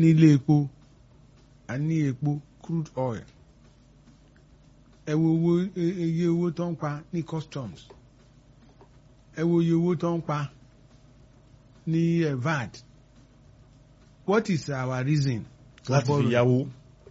nílé epo a ní epo crude oil ẹ wo owó iye owó tó ń pa ní customs ẹ wo iye owó tó ń pa ní eh, VAT what is our reason for láti fi borrowing yáwó.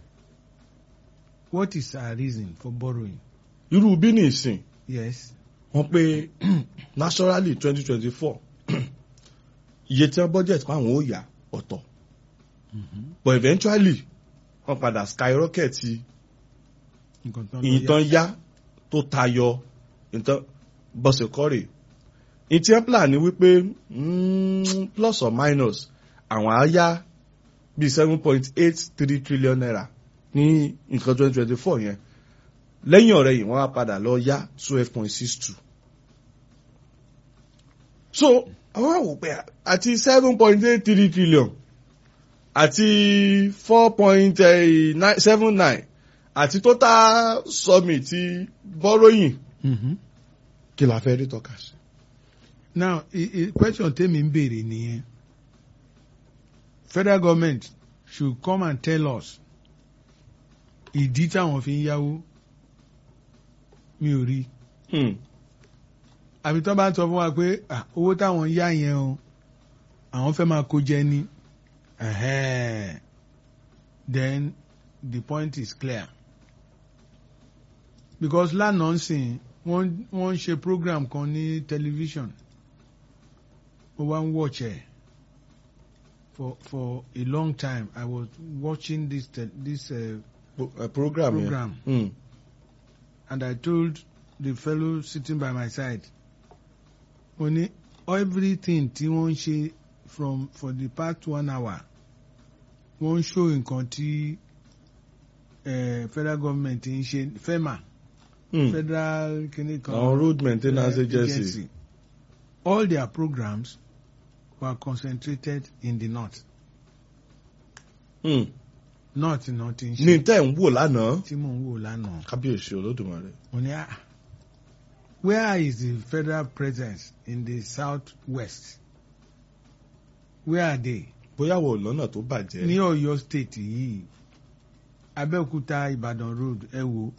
what is our reason for borrowing irú bí ní ìsìn yes wọ́n pé naturally twenty twenty four iye tí wọ́n budget pa àwọn ó yá ọ̀tọ̀ but eventually wọ́n padà skyrocket nǹkan tó ń lọ ìyìntàn yá tó tayọ ìyìntàn bọ́sẹ̀ kọ́rè ìtì plan ni wípé mm, plus or minus àwọn á yá bíi seven point eight three trillion naira ní nǹkan twenty twenty four yẹn lẹ́yìn ọ̀rẹ́ yìí wọ́n á padà lọ yá twelve point six two so àwọn àwò pé àti seven point eight three trillion àti four point seven nine àti total summit ti borrowing Mhm. kí la fẹ́ rí tọ́ka sí. now i i question tèmi ń béèrè nìyẹn federal government should come and tell us ìdí táwọn fi ń yáwó mi ò rí Hmm. àbí tó bá sọ fún wa pé ah, owó táwọn ń yá yẹn o àwọn fẹ́ máa kó jẹ ní ẹ̀hẹ́n. then the point is clear because lánàá ń sìn wọ́n wọ́n ń ṣe program kan ní television mo wá ń watch ẹ̀ for for a long time I was watching this te this uh, Pro- eh, program yẹn. program Hmm. and I told the fellow sitting by my side mo ní everything tí wọ́n ń ṣe from for the past one hour wọ́n ń show nǹkan tí eh, federal government ń ṣe FEMA Hmm. federal kìnnì kan àwọn road maintenance eh, agency. all their programs were concentrated in the north Hmm. north náà ti ń ní ṣe tẹ́ ń wò lánàá tí mò ń wò lánàá. kábíyèsí olódùmarè. mo ní ah where is the federal presence in the south west where are they bóyá wò lọ́nà tó bàjẹ́. ní Ọ̀yọ́ state yìí Abẹ́òkúta Ìbàdàn road ẹ wo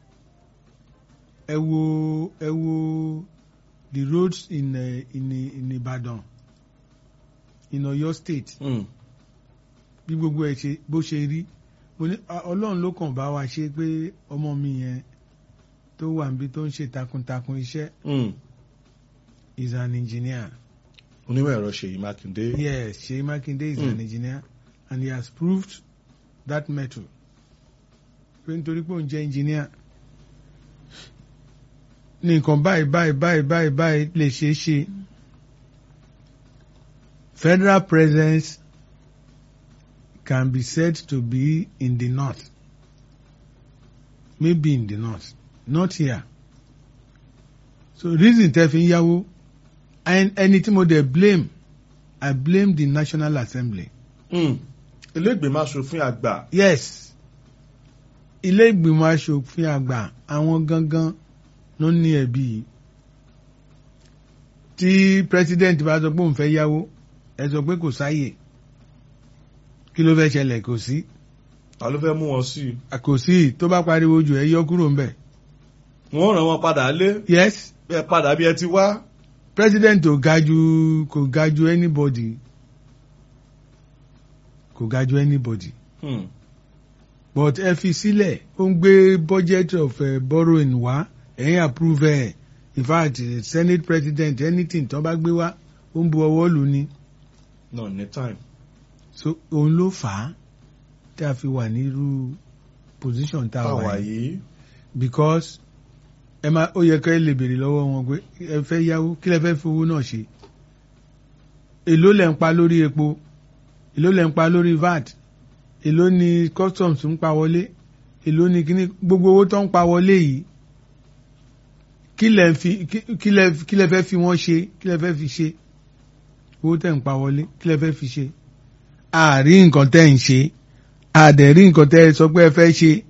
ẹ wo ẹ wo the roads in uh, in in Ìbàdàn in Ọ̀yọ́ state Hmm. bí gbogbo ẹ ṣe bó ṣe rí mo ní "Ah, Ọlọ́run ló kàn bá wa ṣe pé ọmọ mi yẹn tó wà níbi tó ń ṣe takuntakun iṣẹ́ Hmm. is an engineer. onímọ̀ ẹ̀rọ Ṣèyí Mákindé. Yes, Shey Makinde is Mm. an engineer and he has proved that metal. Pé nítorí pé òun jẹ́ engineer. Ní nǹkan báyìí báyìí báyìí báyìí báyìí lè ṣeé ṣe. Federal presence can be said to be in the north. Maybe in the north, not here. So reason tẹ́ fi ń yáwó and ẹni tí mo dẹ̀ blame I blame the National Assembly. Hmm. ilé ìgbìmọ̀ aṣòfin àgbà. Yes, ilé ìgbìmọ̀ aṣòfin àgbà àwọn gangan ló ní ẹ̀bi yìí. Tí president bá sọ pé òun fẹ́ yáwó, ẹ sọ pé kò sáyè. Kí ló fẹ́ ṣẹlẹ̀ kò sí? ta ló fẹ́ mú wọn sí i. À, Kò sí tó bá pariwo jù ẹ yọ kúrò ńbẹ̀. wọ́n ràn wọ́n padà lé. Yes, ẹ padà bí ẹ ti wá. president ò ga ju kò ga ju anybody. Kò ga ju anybody. Hmm. but ẹ fi sílẹ̀ ó ń gbé budget of uh, borrowing wá ẹ̀yin approve ẹ̀ in fact uh, senate president anything tó bá gbé wá ó ń bu ọwọ́ lù ní no ní time. so òun ló fà á tí a fi wà nírú position tá a wà táwa yìí yìí. because ẹ máa ó yẹ ká ẹ lè béèrè lọ́wọ́ wọn pé ẹ fẹ́ yáwó kí lẹ fẹ́ fi owó náà ṣe èló lẹ̀ ń pa lórí epo èló lẹ̀ ń pa lórí VAT èló ni customs ń pa wọlé èló ni kíní gbogbo owó tó ń pa wọlé yìí kí lẹ ń fi kí- kí lẹ kí lẹ fẹ́ fi wọ́n ṣe kí lẹ fẹ́ fi ṣe owó tẹ̀ ń pa wọlé kí lẹ fẹ́ fi ṣe àárí nǹkan tẹ́ ń ṣe àdẹ̀rí nǹkan tẹ́ ẹ sọ pé ẹ fẹ́ ṣe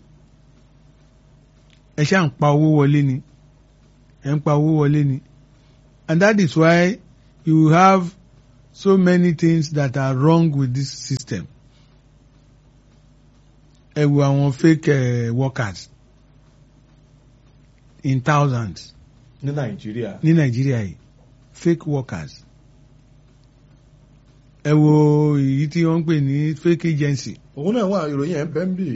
ẹ ṣáà ń pa owó wọlé ni ẹ ń pa owó wọlé ni and that is why you have so many things that are wrong with this system ẹ wo àwọn fake uh, workers in thousands ní nàìjíríà ní nàìjíríà yìí fake workers ẹ wo èyí tí wọ́n ń pè ní fake agency òun náà wà ìròyìn ẹ̀ ń bẹ́ ń bì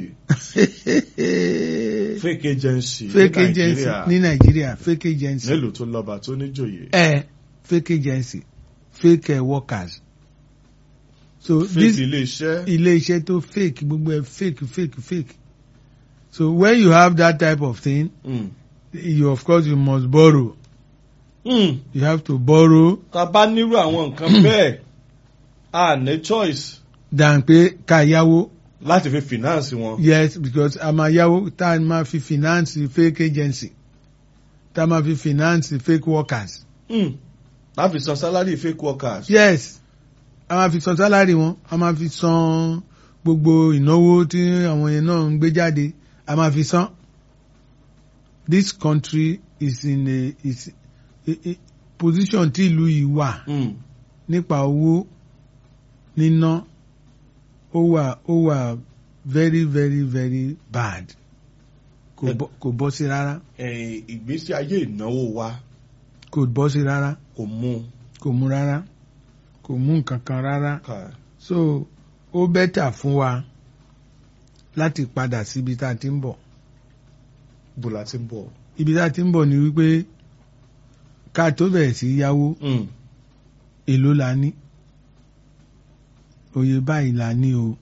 fake agency fake ní agency nàìjíríà ní nàìjíríà fake agency nílùú tó lọ́ba tó níjòyè ẹ fake agency fake uh, workers so fake this ilé iṣẹ́ ilé iṣẹ́ tó fake gbogbo ẹ fake fake fake so when you have that type of thing Mm. you of course you must borrow Mm. you have to borrow tá a bá nírú àwọn nǹkan bẹ́ẹ̀ a ní choice than pé ká yáwó láti fi finance wọn. yes because a máa yáwó tá a máa fi finance fake agency tá a máa fi finance fake workers Mm. láti san salary fake workers. yes a máa fi san salary wọn a máa fi san gbogbo ìnáwó tí àwọn yẹn náà ń gbé jáde a máa fi san this country is in a is a, a position tí ìlú yìí wà Mm. nípa owó níná ó wà ó wà very very very bad kò Ẹ- bọ́ kò bọ́ sí rárá Eh, ìgbésí ayé ìnáwó wa kò bọ́ sí rárá kò mú kò mú rárá kò mú nǹkan kan rárá ká so ó bẹ́tà fún wa láti padà síbi tá a ti ń bọ̀ bó la ti ń bọ̀. ibi tá a ti ń bọ̀ ni wípé ká tó bẹ̀rẹ̀ sí yáwó Mm. èló la ní oye báyìí la ní o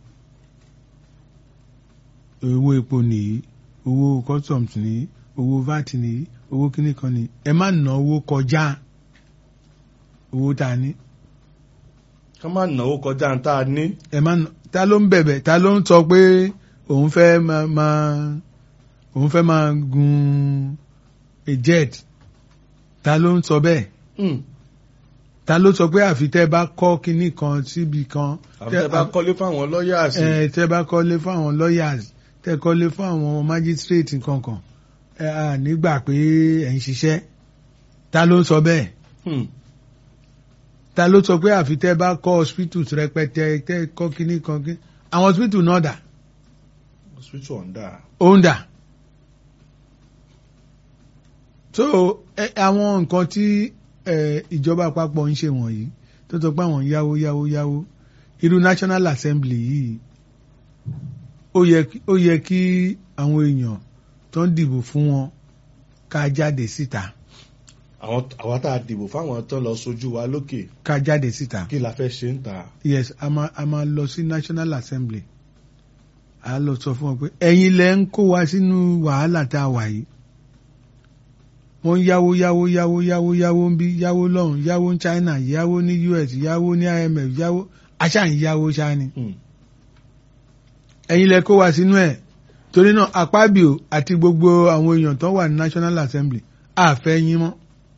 owó epo nìyí owó customs nìyí owó vat nìyí owó kíní kan nìyí ẹ má ná owó kọjá owó tá a ní ká má náwó kọjá ń tá a ní. ẹ má ná ta ló ń bẹ̀bẹ̀ ta ló ń sọ pé òun fẹ́ máa máa òun fẹ́ máa gun a jet ta ló ń sọ bẹ́ẹ̀ Mm. ta ló sọ pé àfi tẹ́ bá kọ́ kinní kan síbi kan àbí tẹ́ bá kọ́lé fáwọn lawyers. ẹ tẹ́ bá kọ́lé fún àwọn lawyers tẹ́ kọ́lé fún àwọn magistrate kankan ẹ à nígbà pé ẹ̀ ń ṣiṣẹ́ ta ló sọ bẹ́ẹ̀ Mm. ta ló sọ pé àfi tẹ́ bá kọ́ hospitals rẹpẹtẹ tẹ́ kọ́ kinní kan kí àwọn hospital náà dà hospital ọ̀ndà. ó ń dà so ẹ àwọn nǹkan tí ẹ ìjọba àpapọ̀ ń ṣe wọ̀nyí tó sọ pé àwọn yáwó yáwó yáwó irú National Assembly yìí ó yẹ kí- ó yẹ kí àwọn èèyàn tó ń dìbò fún wọn ká jáde síta àwọn àwa tá a dìbò fáwọn tó lọ sojú wa lókè ká jáde síta kí la fẹ́ ṣe ń ta. yes a máa a máa lọ sí National Assembly a lọ sọ fún wọn pé ẹ̀yin lẹ ń kó wa sínú wàhálà tá a wà yìí wọ́n ń yáwó yáwó yáwó yáwó yáwó ń bí yáwó lọ́hùn yáwó ní China yáwó ní US yáwó ní IMF yáwó aṣáà ń yáwó ṣáà ni Mm. ẹ̀yin lẹ kó wa sínú ẹ̀ torí náà Akpabio àti gbogbo àwọn èèyàn tó wà ní National Assembly àfẹ́ yín mọ́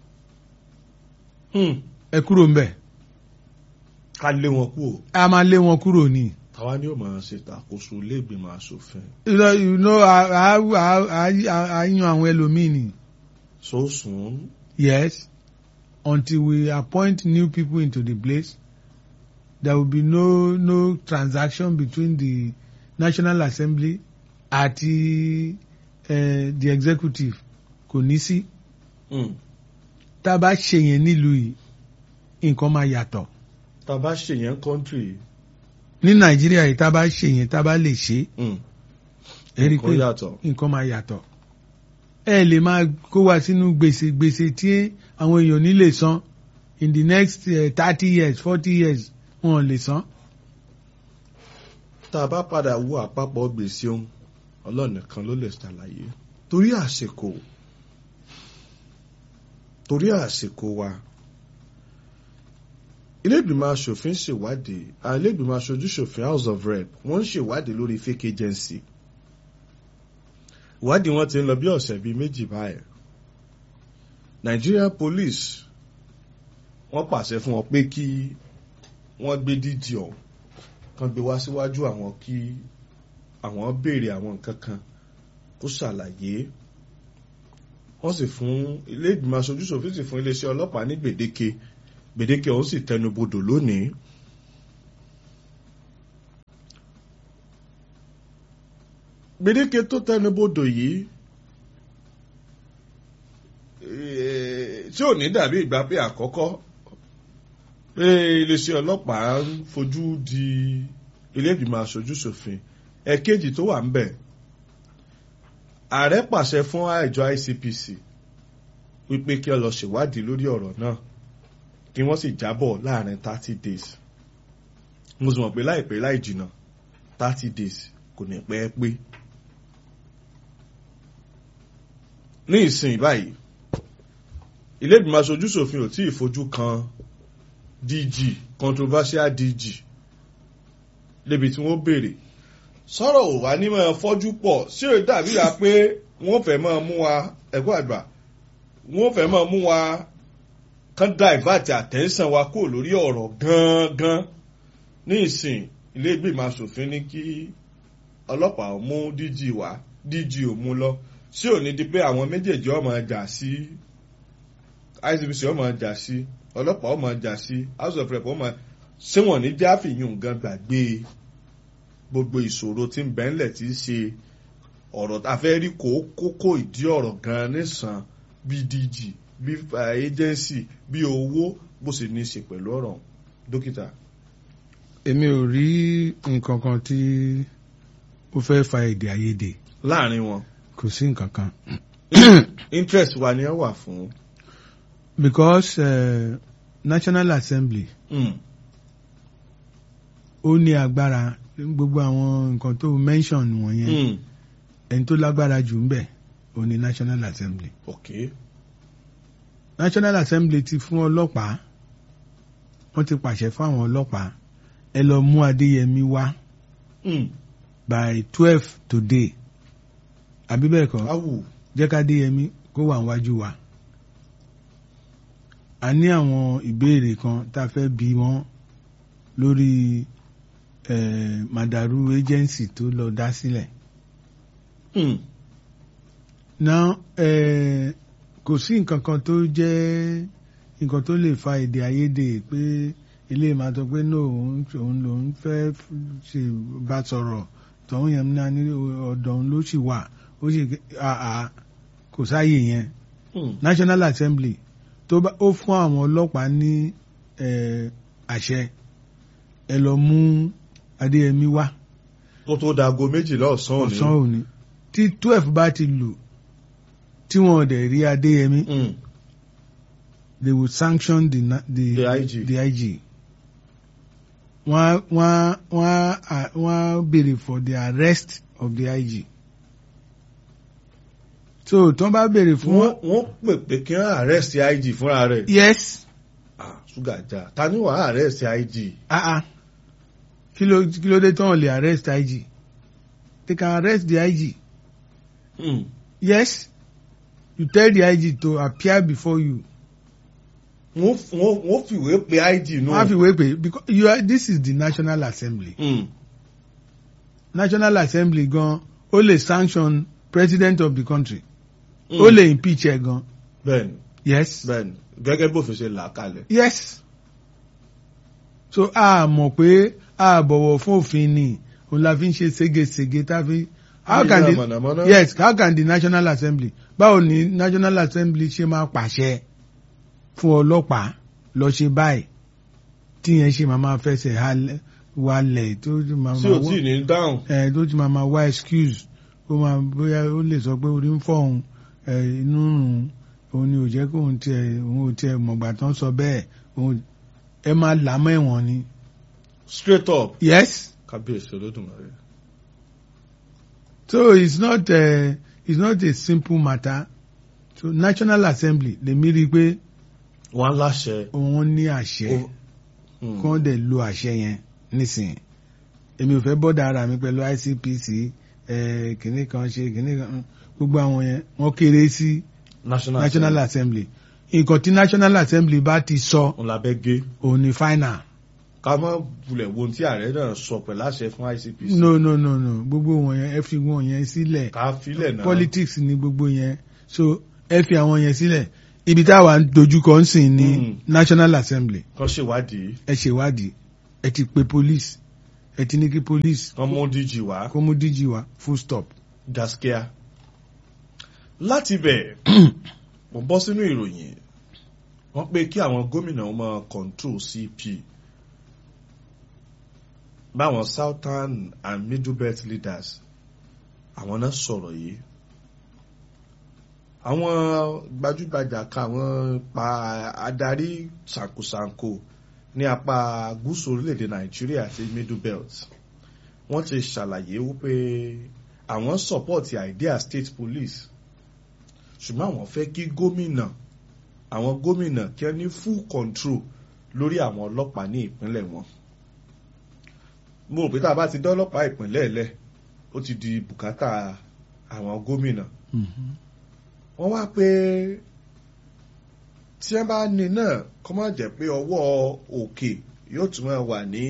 Mm. ẹ kúrò ńbẹ̀ ká lé wọn kú o. a máa lé wọn kúrò ní. tàwa ni ó máa ṣe tàkóso ilé ìgbìmọ̀ asòfin. you know, you know a a a a a yan àwọn ẹlòmíì ni so soon. yes until we appoint new people into the place there will be no no transaction between the National Assembly àti uh, the executive kò ní sí Mm. tá a bá ṣe yẹn nílùú yìí nǹkan máa yàtọ̀ tá a bá ṣe yẹn country. ní Nàìjíríà yìí tá a bá ṣe yẹn tá a bá lè ṣe Mm. é rí i Nǹkan pé yàtọ̀. nǹkan máa yàtọ̀ ẹ lè máa kó wa sínú gbèsè gbèsè tí àwọn èèyàn ní lè san in the next thirty years forty years wọn ò lè san tá a bá padà wo àpapọ̀ gbèsè ohun ọlọ́run nìkan ló lè ṣàlàyé torí àsìkò torí àsìkò wa ilé ìgbìmọ̀ asòfin ṣèwádìí àwọn ilé ìgbìmọ̀ aṣojú ṣòfin house of rep wọ́n ń ṣèwádìí lórí fake agency ìwádìí wọn ti ń lọ bí ọ̀sẹ̀ bíi méjì báyìí Nigerian police wọ́n pàṣẹ fún wọn pé kí wọ́n gbé dídì ọ̀hún kan gbé wá síwájú àwọn kí àwọn béèrè àwọn nǹkan kan kó ṣàlàyé wọ́n sì fún ilé ìgbìmọ̀ aṣojúṣòfin sì fún iléeṣẹ́ ọlọ́pàá ní gbèdéke gbèdéke ọ̀hún sì tẹnubodò lónìí. gbèdéke tó tẹnubodò yìí eh, tí ò ní dàbí ìgbà pé àkọ́kọ́ pé iléeṣẹ́ ọlọ́pàá ń fojú di ilé ìgbìmọ̀ aṣojú ṣòfin ẹ̀kejì tó wà ń bẹ̀ ààrẹ pàṣẹ fún àjọ ICPC wípé kí ọ lọ ṣèwádìí lórí ọ̀rọ̀ náà kí wọ́n sì jábọ̀ láàrin thirty days mo sì mọ̀ pé láìpẹ́ láì jìnnà thirty days kò ní pẹ́ pé ní ìsìn báyìí ilé ìgbìmọ̀ aṣojú ṣòfin ò tí ì fojú kan DG controversial DG débi tí wọ́n béèrè sọ̀rọ̀ ò wá ní máa fọ́jú pọ̀ sí ò dàbí ya pé wọ́n fẹ́ máa mú wa ẹ̀kọ́ àgbà wọ́n fẹ́ máa mú wa kán divert attention wa kúrò lórí ọ̀rọ̀ gangan ní ìsìn ilé ìgbìmọ̀ aṣòfin ní kí ọlọ́pàá ó mú DG wá DG ò mú lọ sí ò ní di pé àwọn méjèèjì ó máa jà sí ICPC ó máa jà sí ọlọ́pàá ó máa jà sí house of rep ó máa ṣé wọ́n ní jáfìyún gan gbàgbé gbogbo ìṣòro tí ń bẹ ńlẹ̀ tí í ṣe ọ̀rọ̀ tá a fẹ́ rí kókó ìdí ọ̀rọ̀ gan nísàn bí DG bí agency bí owó bó sì ní í ṣe pẹ̀lú ọ̀rọ̀ dókítà. èmi ò rí nǹkan kan tí ó fẹ́ fa èdè àìyedè láàrin wọn kò sí nǹkan kan interest wa ni ẹ wà fún. because uh, National Assembly Mm. ó ní agbára gbogbo àwọn nǹkan tó mention wọ̀nyẹn Mm. ẹni tó lágbára jù ń bẹ̀ ó ní National Assembly okay. National Assembly ti fún ọlọ́pàá wọ́n ti pàṣẹ fún àwọn ọlọ́pàá ẹ lọ mú Adéyẹmí wá Mm. by twelve today àbí bẹ́ẹ̀ kọ́ awu jẹ́ ká Adéyẹmí kó wà níwájú wa a ní àwọn ìbéèrè kan tá a fẹ́ bi wọ́n lórí eh, Madaru agency tó lọ dá sílẹ̀ Mm. now eh, kò sí nǹkan kan tó jẹ́ nǹkan tó lè fa èdè àìyedè pé ilé máa sọ pé no òun òun lòun fẹ́ ṣe bá sọ̀rọ̀ tọ̀hún yẹn náà ní ọ̀dọ̀ òun ló sì wà ó sì àà kò sáàyè yẹn Mm. National Assembly tó bá ó fún àwọn ọlọ́pàá ní eh, àṣẹ ẹ lọ mú Adéyẹmí wá kó tó dago méjìlá ọ̀sán òní. ọ̀sán òní tí twelve bá ti lù tí wọn ò dẹ̀ rí Adéyẹmí Mm. they will sanction the na- the, The IG. the IG. wọ́n wọ́n wọ́n wọ́n béèrè for the arrest of the IG. so tó bá béèrè fún wọ́n wọ́n pè pé kí wọ́n arrest IG fúnra rẹ̀. yes Ah, ṣúgà já ta ni wàá arrest IG. ah ah kí ló kí ló dé tán lè arrest IG they can arrest the IG Mm. yes you tell the IG to appear before you wọ́n f- wọ́n wọ́n fìwé pe IG nù. wọ́n á fi wé pé because you are this is the National Assembly Mm. National Assembly gan ó lè sanction president of the country Mm. ó lè impeach ẹ gan bẹ́ẹ̀ni yes bẹ́ẹ̀ni gẹ́gẹ́ bófin ṣe là á kalẹ̀. yes so a mọ̀ pé a bọ̀wọ̀ fún òfin ni òun la fi ń ṣe ségesège tá a fi how Bí can iná the mọ̀nàmọ́ná. yes how can the National Assembly báwo ni National Assembly ṣe máa pàṣẹ fún ọlọ́pàá lọ ṣe báyìí tíyẹn ṣe máa máa fẹsẹ̀ halẹ̀ walẹ̀ tó máa tí máa ò tí ì ní dáhùn. ẹ tó ti máa ma wá excuse ó máa bóyá ó lè sọ pé orí ń fọ́ òun ẹ inú rùn òun ni ò jẹ́ kó òun tiẹ̀ òun ò tiẹ̀ mọ̀gbà tán sọ bẹ́ẹ̀ òun ẹ máa là mọ́ ẹ̀wọ̀n ni. straight up. yes kábíyèsí olódùmarè. so it's not uh, it's not a simple matter so National Assembly lèmi rí i pé wọ́n láṣẹ. òun ní àṣẹ Ó- Mm. kí wọ́n dẹ̀ lo àṣẹ yẹn nísìnyí èmi ò fẹ́ bọ́dà ara mi pẹ̀lú ICPC ẹ̀ kìnnì kan ṣe kìnnì kan gbogbo àwọn yẹn wọ́n kéré sí national National Assembly nǹkan tí National Assembly bá ti sọ òun la bẹ́ gé. òun ni final ká má bulẹ̀ wo ohun tí ààrẹ náà sọ pẹ̀lú àṣẹ fún ICPC. no no no no gbogbo wọn yẹn ẹ fi wọn yẹn sílẹ̀ ká filẹ̀ náà. politics ni gbogbo yẹn so ẹ fi àwọn yẹn sílẹ̀ ibi táwa ń dojúkọ ń sìn ní Mm. National Assembly kán ṣèwádìí. ẹ ṣèwádìí ẹ ti pe police ẹ ti ní kí police kán mú DG wá. kó mú DG wá full stop gaskiya láti bẹ̀ mo bọ́ sínú ìròyìn wọ́n pé kí àwọn gómìnà máa control CP báwọn southern and middle belt leaders àwọn náà sọ̀rọ̀ yìí àwọn gbajúgbajà ka àwọn pa adarí ṣàǹkóṣàǹkó ní apá gúúsù orílẹ̀-èdè nàìjíríà àti middle belt wọ́n ti ṣàlàyé wípé àwọn support idea state police ṣùgbọ́n àwọn fẹ́ kí gómìnà àwọn gómìnà kí wọ́n ní full control lórí àwọn ọlọ́pàá ní ìpínlẹ̀ wọn mo rò pé tá a bá ti dá ọlọ́pàá ìpínlẹ̀ lẹ̀ ó ti di bùkátà àwọn gómìnà wọ́n wá pé tí wọ́n bá ní náà kọ́ má jẹ́ pé ọwọ́ òkè yóò tún máa wà ní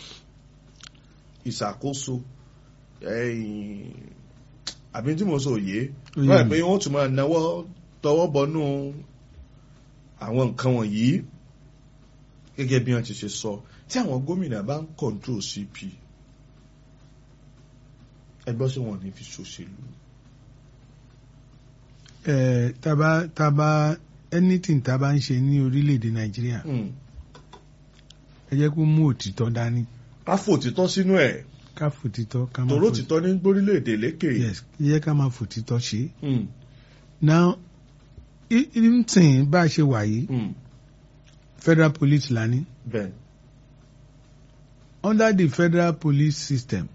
ìṣàkóso àbí tí mo sọ òye wọ́n rẹ̀ pé wọ́n tún máa náwó tọwọ́ bọnú àwọn nǹkan wọ̀nyí gẹ́gẹ́ bí wọ́n ti ṣe sọ tí àwọn gómìnà bá ń control CP ẹgbẹ́ sí wọn ní fi ṣòṣèlú. ẹ taba taba anything taba ń ṣe ní orílẹ̀-èdè nàìjíríà ẹ jẹ́ kó mú òtítọ́ dání ká fò òtítọ́ sínú ẹ̀ ká fòtítọ́ ká máa tòró fò- òtítọ́ ní gbórílẹ̀-èdè lékè. yes ẹ jẹ́ ká máa fòtítọ́ ṣe Mm, now i- i- nsìn bá a ṣe wà yìí mm, federal police la ní bẹ́ẹ̀ under the federal police system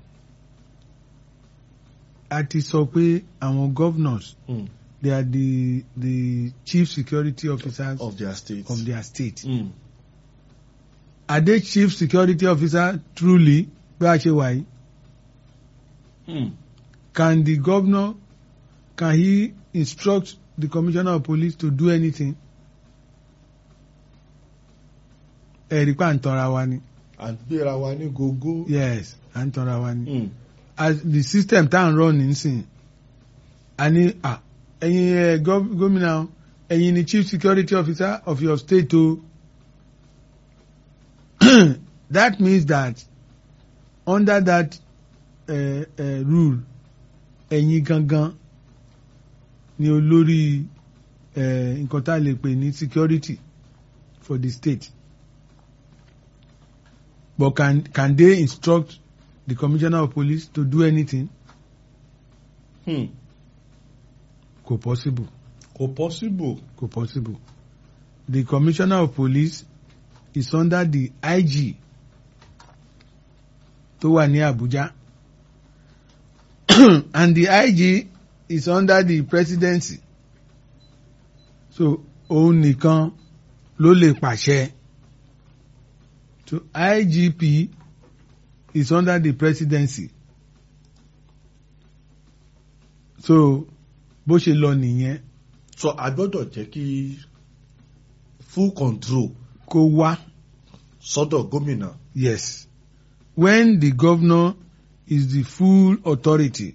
a ti sọ pé àwọn governors mm, they are the the chief security officers of their state. of their state. Mm, are they chief security officer truly bá a ṣe wà yìí mm, can the governor can he instruct the commissioner of police to do anything ẹ̀rí pa à ń tanra wa ni à ń gbéra wa ní gógó. yes à ń tanra wa ni Mm, as the system tá à ń run nísìn a ní à ẹ̀yin ẹ̀ gov- gómìnà o, ẹ̀yin ni chief security officer of your state o that means that under that uh, uh, rule ẹ̀yin gangan ni olórí uh, nǹkan tá a lè pè ní security for the state but can can they instruct the commissioner of police to do anything mm. kò possible kò possible. kò possible the commissioner of police is under the IG tó wà ní Abuja and the IG is under the presidency so òun nìkan ló lè pàṣẹ so IGP is under the presidency so bó ṣe lọ nìyẹn so a gbọ́dọ̀ jẹ́ kí full control kó wá. sọ́dọ̀ gómìnà. Yes. When the governor is the full authority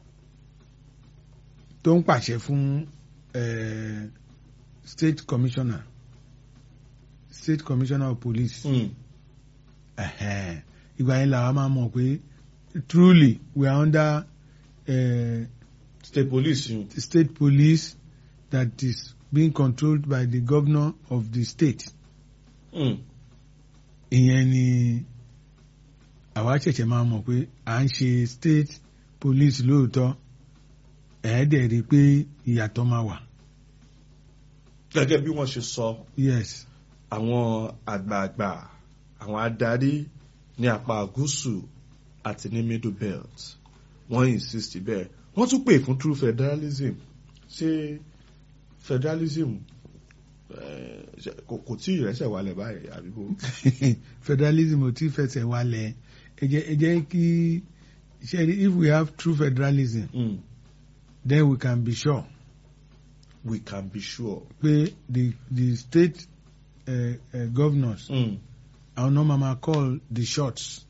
tó ń pàṣẹ fún eh, state commissioner state commissioner of police Mm, ẹ̀hẹ́n, ìgbà yẹn làwọn máa mọ̀ pé truly we are under eh, state police yun. the state police that is being controlled by the governor of the state. Mm, ìyẹn ni àwa ṣẹ̀ṣẹ̀ máa mọ̀ pé à ń ṣe state police lóòótọ́ ẹ̀ẹ́dẹ̀ rí i pé ìyàtọ̀ máa wà. gẹ́gẹ́ bí wọ́n ṣe sọ yes àwọn àgbààgbà àwọn adarí ní apá gúúsù àti ní middle belt wọ́n insist bẹ́ẹ̀ wọ́n tún pè fún true federalism ṣé federalism eh, ṣe- kò kò tí ìrẹsẹ̀ wálẹ̀ báyìí àbíbó. federalism ò tí fẹsẹ̀ wálẹ̀ ẹ jẹ́ ẹ jẹ́ kí ṣe rí if we have true federalism Mm, then we can be sure we can be sure. pé the the state uh, uh, governors Mm, àwọn náà máa máa call the shots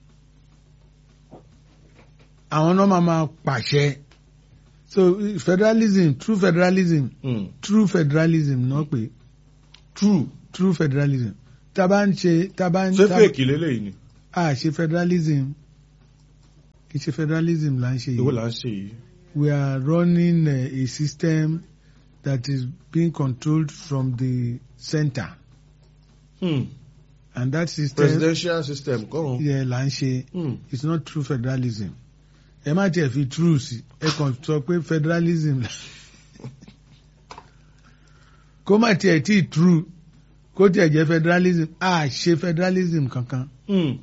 àwọn náà máa máa pàṣẹ so federalism true federalism mm, true federalism náà pé true true federalism tá a bá ń ṣe tá a bá ń ṣé tá fake lélẹ́yìí ni a ṣe federalism kì í ṣe federalism là ń ṣe èwo yìí là ń ṣe yìí. we are running a, a system that is being controlled from the center Hmm. and that system presidential system kọ́run. yẹ là ń ṣe Hmm. it's not true federalism ẹ má tiẹ̀ fi true sí ẹ kàn sọ pé federalism kó má tiẹ̀ tí true kó tiẹ̀ jẹ́ federalism a ṣe federalism kankan Hmm.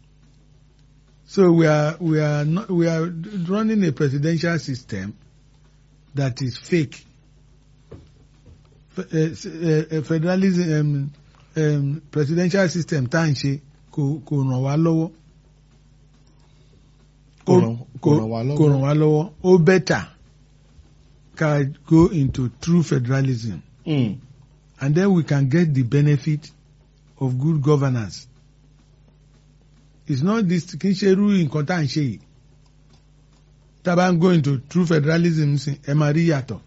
so we are we are not we are running a presidential system that is fake Fe- eh, s- eh, eh, federalism um, um, presidential system tá à ń ṣe kò kò ràn wá lọ́wọ́ Kò ràn- kò ràn wá lọ́wọ́. kò ràn wá lọ́wọ́ ó bẹ́tà ká go into true federalism Hmm. and then we can get the benefit of good governance. It's not this kì í ṣe irú nǹkan tá à ń ṣe yìí. Tá a bá ń go into true federalism sí ẹ máa rí ìyàtọ̀.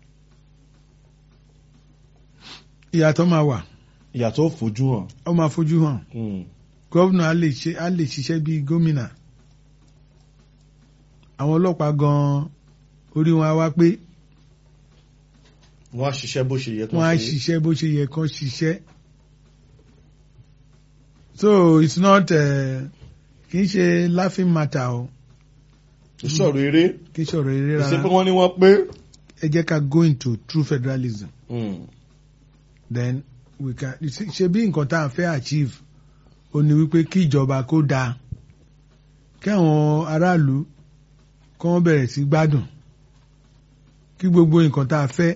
Ìyàtọ̀ máa wà, ìyàtọ̀ fojú hàn. ó máa fojú hàn. Hmm. Gọ́vnà á lè ṣe á lè ṣiṣẹ́ bí gómìnà. Àwọn ọlọ́pàá gan-an orí wọn á wá pé wọ́n á ṣiṣẹ́ bó ṣe yẹ kó wọ́n á ṣe. ṣiṣẹ́ bó ṣe yẹ kán ṣiṣẹ́. So it's not uh, kì í ṣe laughing matter o ìṣòro eré. kì í ṣọ̀rọ̀ eré ìṣe pé rárá wọ́n ní wọ́n pé. ẹ jẹ́ ká go into true federalism Hmm. then we can ṣe bí nǹkan tá à ń fẹ́ achieve ó ní wípé kí ìjọba kó dáa kí àwọn aráàlú kí wọ́n bẹ̀rẹ̀ sí gbádùn kí gbogbo nǹkan tá a fẹ́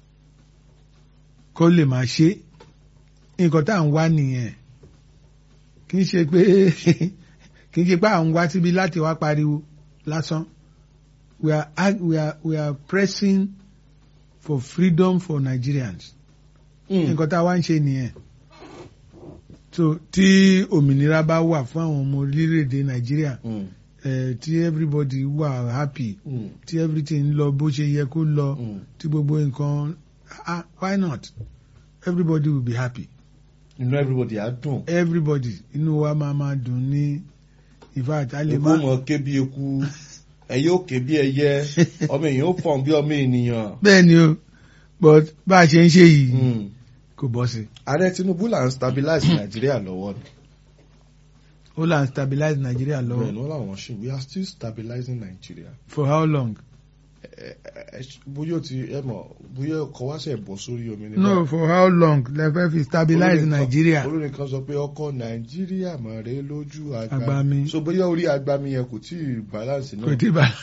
kó lè máa ṣe nǹkan tá à ń wá nìyẹn kì í ṣe pé kì í ṣe pé à ń wá síbi láti wá pariwo lásán we are ag- we are we are pressing for freedom for Nigerians Hmm. nǹkan tá a wá ń ṣe nìyẹn so tí òmìnira bá wà fún àwọn ọmọ orílẹ̀-èdè Nàìjíríà Hmm. eh, tí everybody wà happy Hmm. tí everything lọ bó ṣe yẹ kó lọ Hmm. tí gbogbo nǹkan ah why not everybody will be happy inú everybody á dùn. everybody inú wa máa máa dùn ní in fact a lè eku má mọ ké bí eku ẹyẹ ò ké bí ẹyẹ ọmọ èèyàn ó fọ̀n bí ọmọ ènìyàn. bẹ́ẹ̀ ni o but bá a ṣe ń ṣe yìí Hmm. kò bọ́ sí ààrẹ Tinubu là ń stabilize Nàìjíríà lọ́wọ́ ni. ó là ń stabilize Nigeria bẹ́ẹ̀ lọ́wọ́ ni wọ́n làwọn ṣe we are still stabilizing Nigeria. for how long Ẹ- ẹ- ẹ- bóyá o ti ẹ mọ̀ bóyá ọkọ̀ wá sẹ̀ bọ̀ sórí omi ni. no for how long lẹ fẹ́ fi stabilize Nigeria olórin kan sọ pé ọkọ̀ Nàìjíríà mọ̀ rẹ lójú àgbà Agbami. so bóyá orí agbami yẹn kò tí ì balance kò náà tí bá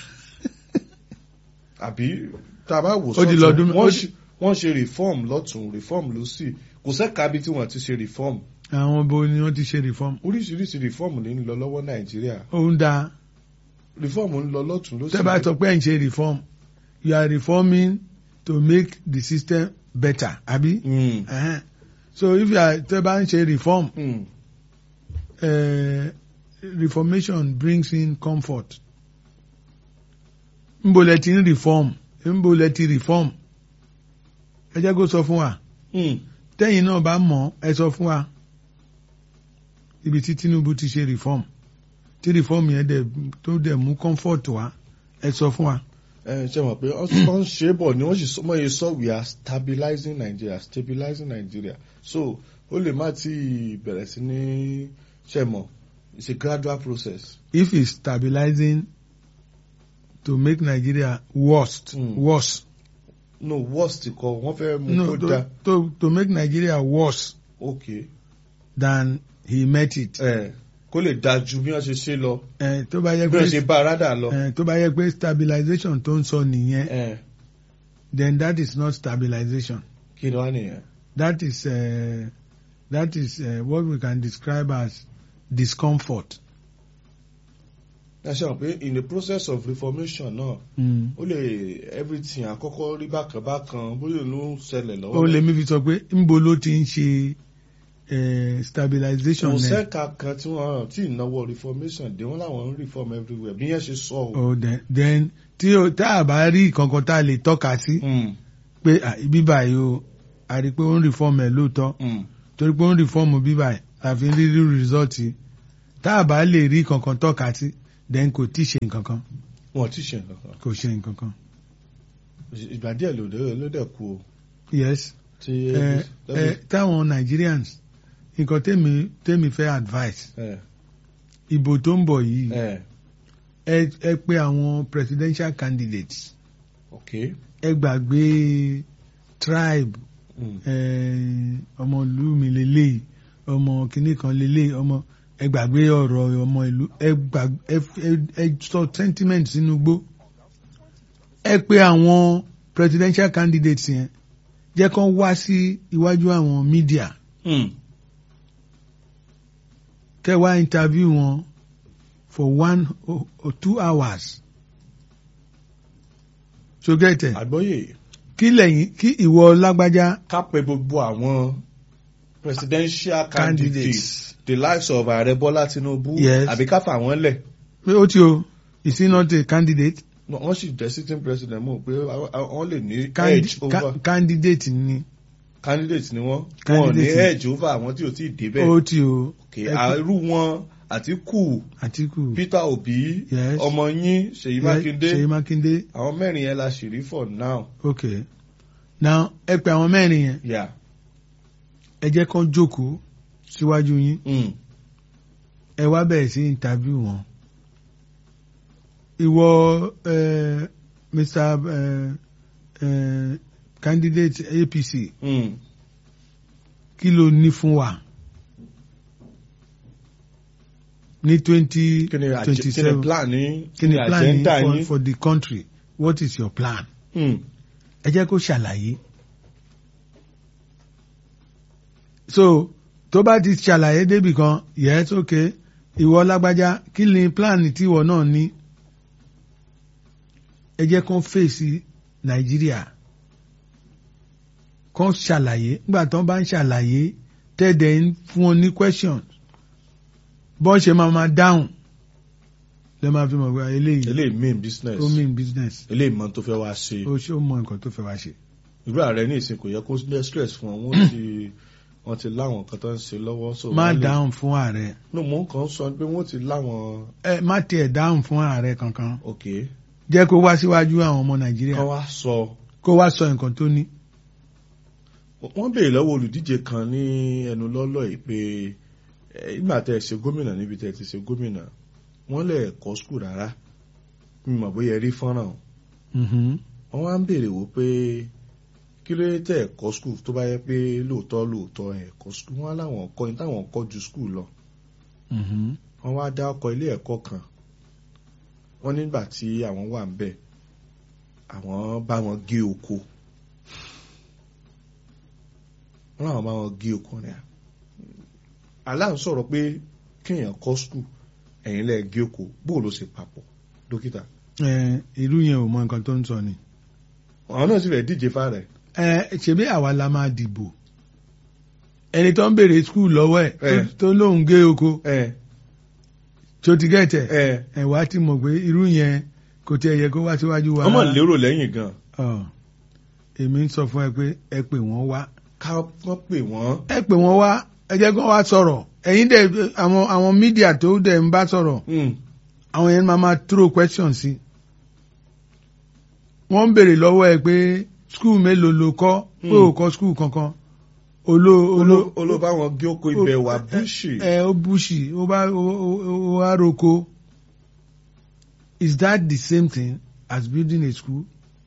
àbí tá a bá wò Ó di sọ́tún, lọ́dún- wọ́n ó ṣe- wọ́n ṣe reform lọ́tún reform lọ́sì kò sẹ́ka bí tí wọ́n ti ṣe reform àwọn bo ni wọ́n ti ṣe reform oríṣiríṣi reform ní ń lọ lọ́wọ́ Nàìjíríà ó ń da reform ń lọ lọ́tún lọ́sì tẹ́ bá sọ pé ẹ̀ ń ṣe reform you are reforming to make the system better àbí Mm, uh-huh. so if you are tẹ́ bá ń ṣe reform mm, uh, reformation brings in comfort nbo lẹ ti ń reform nbo lẹ ti reform ẹ jẹ́ kó sọ fún wa mm. tẹ́yìn náà bá mọ̀ ẹ sọ fún wa ibi tí Tinubu ti ṣe reform tí reform yẹn dẹ̀ tó dẹ̀ mú comfort wá ẹ sọ fún wa. ẹ ṣe mọ̀ pé wọ́n ń ṣe é bọ̀ ni wọ́n sì sọ mọ́ iye sọ we are stabilizing Nigeria stabilizing Nigeria so ó lè má ti bẹ̀rẹ̀ sí ní ṣe mọ̀ it's a gradual process. if it's stabilizing to make Nigeria worst Mm. worse no worst kọ wọ́n fẹ́ mú no kó da to, to to make Nigeria worse okay than he met it. ẹ kó lè da ju bí wọ́n ṣe ṣe lọ ẹ tó bá yẹ bí wọ́n ṣe pé bá arádà lọ. ẹ tó bá yẹ pé stabilization tó ń sọ nìyẹn ẹ then that is not stabilization kí ni wọ́n nìyẹn. that is uh, that is uh, what we can describe as discomfort. ẹ ṣe mọ̀ pé in the process of reformation náà Mm. ó lè everything àkọ́kọ́ rí bákan bákan bóyá ló ń ṣẹlẹ̀ lọ́wọ́. ó lè mi fi sọ pé nbo ló ti ń ṣe eh, stabilization kò náà sẹ́ka kan tí wọ́n tí ìnáwó reformation dé wọ́n láwọn ń reform everywhere bí yẹn ṣe sọ o. oh, then, then tí o tá a bá rí kankan tá a lè tọ́ka sí Mm, pé ah, ibi báyìí o a rí i pé ó ń reform ẹ̀ lóòótọ́ mm, torí pé ó ń reform bí báyìí àfi ń rí rí result yìí tá a bá lè rí kankan tọ́ka sí then kò tí ì ṣe nǹkan kan. wọn ò tí ì ṣe nǹkan kan kò ṣe nǹkan kan ìgbà díẹ̀ ló dé ló dẹ̀ kú o yes tí ẹ ẹ táwọn Nigerians nǹkan tèmi tèmi fẹ́ advice ẹ ìbò tó ń bọ̀ yìí ẹ ẹ ẹ pé àwọn presidential candidates ok ẹ gbàgbé tribe mm. eh, ọmọ ìlú mi lélẹ́yìí ọmọ kìnnì kan lélẹ́yìí ọmọ ẹ gbàgbé ọ̀rọ̀ ọmọ ìlú ẹ gbà ẹ ẹ- ẹ sọ sentiment sínú gbó ẹ pé àwọn presidential candidates yẹn jẹ́ kán wá sí iwájú àwọn media Mm. kẹ́ wá interview wọn for one or, or two hours so get it àgbọ́yé kí lẹ́yìn kí ìwọ lágbájá ká pe gbogbo àwọn presidential candidates candidates the likes of ààrẹ bọ́lá tinubu Yes. àbí ká fà wọ́n lẹ̀ pé ó ti o is he not a candidate wọ́n sì jẹ́ sitting president mọ̀ pé àwọn- àwọn- wọ́n lè ní Candi edge over ca candidate ni candidate ni wọ́n wọ́n ní Candidate. edge over àwọn tí ò tí ì débẹ̀ ó ti o Okay, ẹ pé- àrú wọn àtìkù Àtíkù peter obi Yes. ọmọ yín ṣèyí Ye- mákindé Ṣèyí Mákindé àwọn mẹ́rin yẹn la ṣì rí for now. ok now ẹ pè àwọn mẹ́rin yẹn Yeah. ẹ jẹ́ kán jókòó síwájú yín Mm. ẹ wá bẹ̀rẹ̀ sí interview wọn ìwọ eh, Mr eh, eh, candidate APC Mm. kí ló ní fún wa ní twenty kí ni àjẹ- twenty kí ni seven plan ní kí ni plan yín agenda for, yín. for the country what is your plan Mm. ẹ jẹ́ kó ṣàlàyé so tó bá ti ṣàlàyé débì kan yes okay ìwọ lágbájá kí ni plan tiwọ náà ní ẹ jẹ́ kó fèsì nàìjíríà kó ṣàlàyé nígbà tó bá ń ṣàlàyé tẹ́ẹ̀dẹ̀ ń fún wọn ní questions bọ́n ṣe máa ma dáhùn lẹ́ máa fi mọ̀ pé eléyìí eléyìí mean business ó mean business eléyìí mọ tó fẹ́ wá ṣe ó ṣe ó mọ nǹkan tó fẹ́ wá ṣe. irú ààrẹ ní ìsìn kò yẹ kó ní stress fún wọn wọ́n ti wọ́n ti láwọn nǹkan tó ń ṣe lọ́wọ́ so má wọ́n lè- dáhùn fún ààrẹ no mo kàn ń sọ pé wọ́n ti láwọn ẹ má tiẹ̀ dáhùn fún ààrẹ kankan ok jẹ́ kó wá síwájú àwọn ọmọ nàìjíríà kán wá sọ kó wá sọ nǹkan tó ní. wọ́n béèrè lọ́wọ́ olùdíje kan ní ẹnu lọ́lọ́ yìí pé ẹ, nígbà tẹ́ ẹ ṣe gómìnà níbi tẹ́ ẹ ti ṣe gómìnà wọ́n lè kọ́ skul rárá mi mọ̀ bóyá ẹ rí fọ́nrán o Mhm. wọ́n wá ń béèrè wò pé kí ló dé tẹ́ ẹ kọ́ skul tó bá yẹ pé lóòótọ́ lóòótọ́ ẹ kọ́ skul wọ́n á láwọn kọ́ ní táwọn kọ́ ju skul lọ Mhm. wọ́n wá dá ọkọ̀ ilé ẹ̀kọ́ kan wọ́n nígbà tí àwọn wà ń bẹ̀ àwọn bá wọn gé oko wọ́n láwọn bá wọn gé oko rẹ̀ aláà ń sọ̀rọ̀ pé kéèyàn kọ́ skul ẹ̀yìn lẹ́ẹ̀ gé oko bóò ló ṣe papọ̀ dókítà ẹ ìlú yẹn ò mọ nǹkan tó ń sọ ni. àwọn náà sì rẹ̀ díje fáàrẹ̀ ẹ ṣebí àwa la máa dìbò ẹni tó ń béèrè skul lọ́wọ́ ẹ̀ Eh. tó- tó lóun gé oko ẹ tó ti gẹ̀tẹ̀ ẹ ẹ wá ti mọ̀ pé irú yẹn kò tiẹ̀ yẹ kó wá síwájú wa. wọ́n mọ̀ rárá. lérò lẹ́yìn gan Ọ, èmi ń sọ fún ẹ pé ẹ pè wọ́n wá ká wọ́n pè wọ́n ẹ pè wọ́n wá ẹ jẹ́ kó wá sọ̀rọ̀ ẹ̀yin dẹ̀ àwọn àwọn mídíà tó dẹ̀ ń bá sọ̀rọ̀ Mm, àwọn yẹn máa máa throw questions sí wọ́n ń béèrè lọ́wọ́ ẹ pé skul mélòó ló kọ́ pé Hmm. ò kọ́ skul kankan olo olo oló- olóbá wọn gé oko ibẹ̀ wà búṣì ẹ ó búṣì ó bá ó ó- ó wá roko is that the same thing as building a school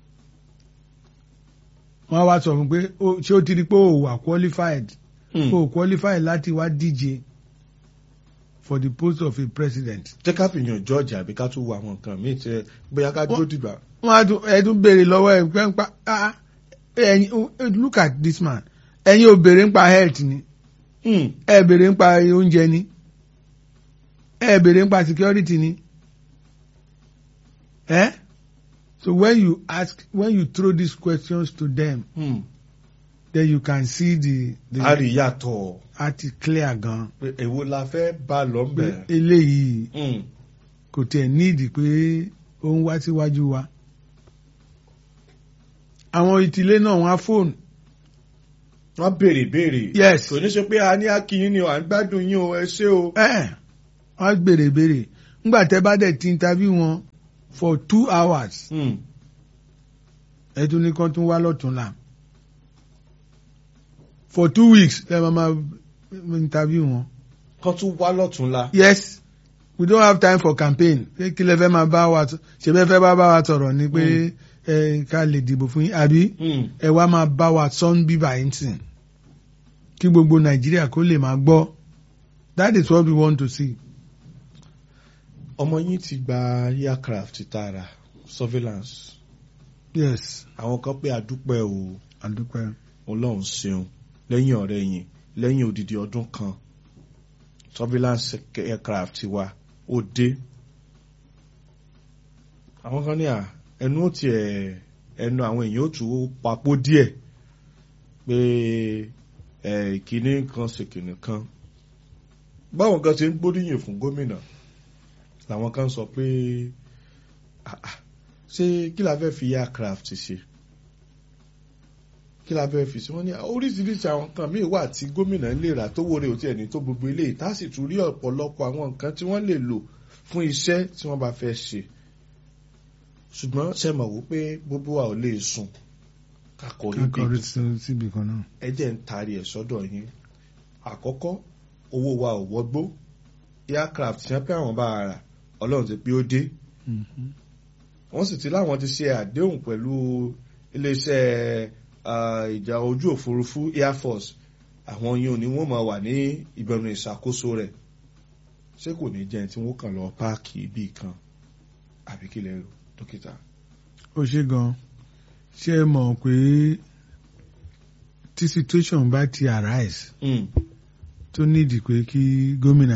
wọ́n á wá sọ fún pé ó- ṣé ó ti rí pé ó wà qualified Mm. ó qualified láti wá díje for the post of a president. jẹ́ ká fìyàn jọ́ọ̀jì àbí ká tún wo àwọn nǹkan míì tẹ́ bóyá ká dúró dìgbà. wọ́n á tún ẹ tún béèrè lọ́wọ́ ẹ̀ pé ń pa ah ẹ̀yin look at this man ẹ̀yin ò béèrè ń pa health ni Mm, ẹ béèrè ń pa oúnjẹ ni ẹ béèrè ń pa security ni ẹ so when you ask when you throw these questions to them mm. then you can see the the a rí yàtọ̀ àti clear gan pé èwo la fẹ́ bá lọ pé bẹ̀. eléyìí Mm, kò tiẹ̀ nídìí pé ó ń wá síwájú wa àwọn ìtìlé náà wọ́n á fóònù wọ́n béèrè béèrè. yes kò ní ṣe pé a ní akínyín ni o à ń gbádùn yín o ẹ ṣé o. ẹ wọ́n á béèrè béèrè ńgbà tẹ́ bá dẹ̀ ti interview wọn for two hours Hmm. ẹ tún ní kán tún wá lọ́túnla for two weeks ẹ máa máa interview wọn. kan tún wá lọ́túnla. yes we don't have time for campaign pé kí lẹ fẹ́ máa bá wa sọ- ṣe bẹ́ẹ̀ fẹ́ bá bá wa sọ̀rọ̀ ni pé ẹ ká lè dìbò fún yín àbí Hmm. ẹ wá máa bá wa sọ́n bíbà yín sìn kí gbogbo nàìjíríà kó lè máa gbọ́ that is what we want to see. ọmọ yín ti gba aircraft tààrà surveillance yes àwọn kan pé àdúpẹ́ o àdúpẹ́. ọlọ́run ṣeun lẹ́yìn ọ̀rẹ́ yìí lẹ́yìn odidi ọdún kan surveillance aircraft wa ó dé àwọn kan ní à ẹnu ó tiẹ̀ ẹnu àwọn èèyàn ó tún papò díẹ̀ pé ẹ ìkíní kan ṣèkìní kan báwọn kan ṣe ń gbóríyìn fún gómìnà làwọn kan sọ pé "Ah, ah, ṣé kí la fẹ́ fi aircraft ṣe kí la fẹ́ fi sí wọ́n ní oríṣiríṣi àwọn nǹkan míì wà tí gómìnà lè rà tó wọlé òtí ẹni tó gbogbo eléyìí tá a sì tún rí ọ̀pọ̀lọpọ̀ àwọn nǹkan tí wọ́n lè lò fún iṣẹ́ tí wọ́n bá fẹ́ ṣe ṣùgbọ́n ṣe mọ̀ wípé gbogbo wa ò lè sùn kakọrí akọrí bí síbi kan náà. ẹ jẹ́ ń taari ẹ̀ sọ́dọ̀ yín àkọ́kọ́ owó wa ò wọ́gbó aircraft ṣe pé àwọn bá a rà ọlọ́run ti pé ó dé Mhm. wọ́n sì ti láwọn ti ṣe àdéhùn pẹ̀lú iléeṣẹ́ ah, ìjà ojú òfurufú air force àwọn yìí ò ní wọ́n máa wà ní ìbẹ̀rù ìṣàkóso rẹ̀ ṣé kò ní jẹ́ tí wọ́n kàn lọ páàkì ibì kan àbí kí lẹ rò dókítà. ó ṣe gan ṣé ẹ mọ̀ pé tí situation bá ti arise Mm, tó nídìí pé kí gómìnà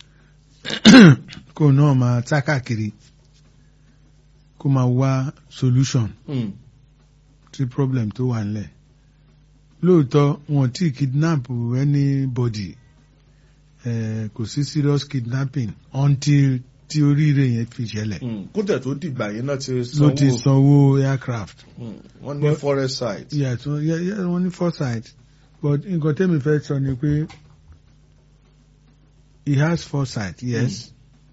kó náà máa sá káàkiri kó máa wá solution mm, sí problem tó wà nílẹ̀ lóòótọ́ wọn tí kidnap anybody eh, kò sí serious kidnapping until tí oríire yẹn fi ṣẹlẹ̀ mm. kó tẹ̀ tó dìgbà yẹn náà ti ló ti sanwó sanwó aircraft. Mm, wọ́n ní But- forest site. yeah so yeah, yeah wọ́n ní foresight but nǹkan tẹ́mi fẹ́ sọ ni pé he has foresight yes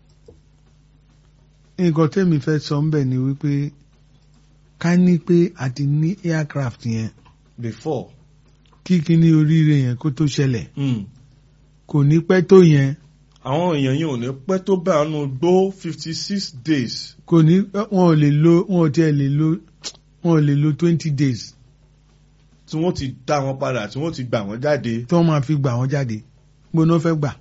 nǹkan tẹ́mi fẹ́ sọ ń bẹ̀ ni wípé ká ní pé a ti ní aircraft yẹn before. kí kíní oríire yẹn kó tó ṣẹlẹ̀ Mm. kò ní pẹ́ tó yẹn àwọn èèyàn yìí ò ní pẹ́ tó bá àánú gbó fifty six days. kò ní wọn ò lè lo wọn ò tiẹ̀ lè lo wọn ò lè lo twenty days tí wọ́n ti dá wọn padà tí wọ́n ti gbà wọ́n jáde. tí wọ́n máa fi gbà wọ́n jáde gbóná fẹ́ gbà.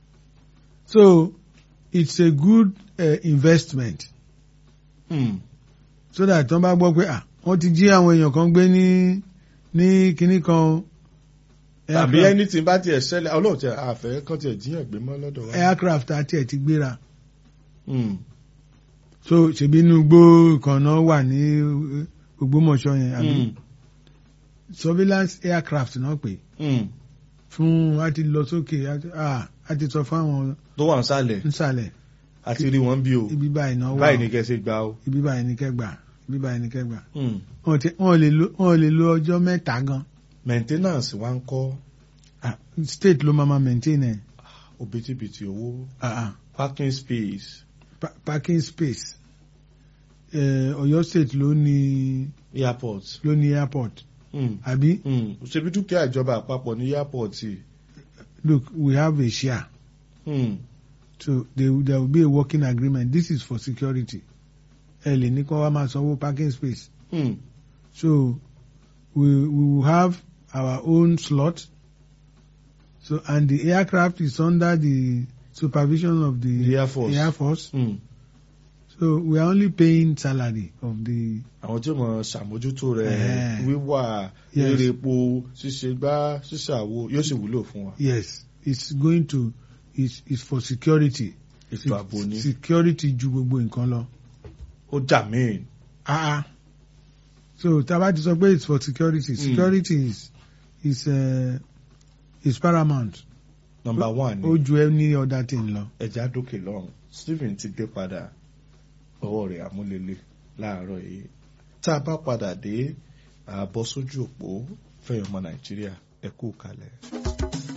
so it's a good uh, investment Mm. so that wọ́n bá gbọ́ pé ah wọ́n ti jí àwọn èèyàn kan gbé ní ní kinní kan tàbí aircraft- anything bá tiẹ̀ ṣẹlẹ̀ ọlọ́run tiẹ̀ àfẹ́ kan tiẹ̀ jíyàn gbé mọ́ lọ́dọ̀ wa. aircraft àti ẹ̀ ti gbéra Mm. so ṣèbí inú igbó kan náà wà ní eh, Ògbómọ̀ṣọ́ yẹn àbí Mm. surveillance aircraft náà pè Mm. fún a ti lọ sókè a ti- ah, a ti sọ fáwọn tó wà nísàlẹ̀ nsàlẹ̀ àti rí wọn bí o ibi báyìí náà wà báyìí o, ní kẹsẹ̀ gbà o. ibi báyìí ní kẹgbà ibi báyìí ní kẹgbà Mm. wọn ti- wọn ò lè lo wọn ò lè lo ọjọ́ mẹ́ta gan maintenance wa ń kọ́ Ah, state ló máa ma maintain ẹ̀ òbítíbitì owó Ah, ah. parking space Pa- parking space eh, Ọ̀yọ́ state ló ní airport. ló ní airport Mm. àbí Mm. ṣebí dúkìá ìjọba àpapọ̀ ní airport yìí. look we have a share Mm. so there, there will be a working agreement this is for security ẹ lè ní kó wá máa sanwó parking space Mm. so we we will have our own slot so and the aircraft is under the supervision of the, The Air Force. Air Force. Mm. so we are only paying salary of the àwọn tí ó mọ ṣàmójútó rẹ̀ Eh. wíwà Yes. rere epo ṣíṣe gbá ṣíṣe àwo yóò sì wúlò fún wa. yes it's going to it's, it's for security ètò ààbò ni security ju gbogbo nǹkan lọ. ó jà míì. ah ah so taba ti sọ pé it's for security Mm. security is is uh, is paramount number one ó ni ju any other thing lọ. ẹja dókè lọ́hùn Stephen ti dé padà ọwọ́ rẹ̀ àmúlélẹ̀ láàárọ̀ yìí tá a bá padà dé àbọ̀ sójú òpó fẹ̀yìn ọmọ Nàìjíríà ẹ kú kalẹ̀.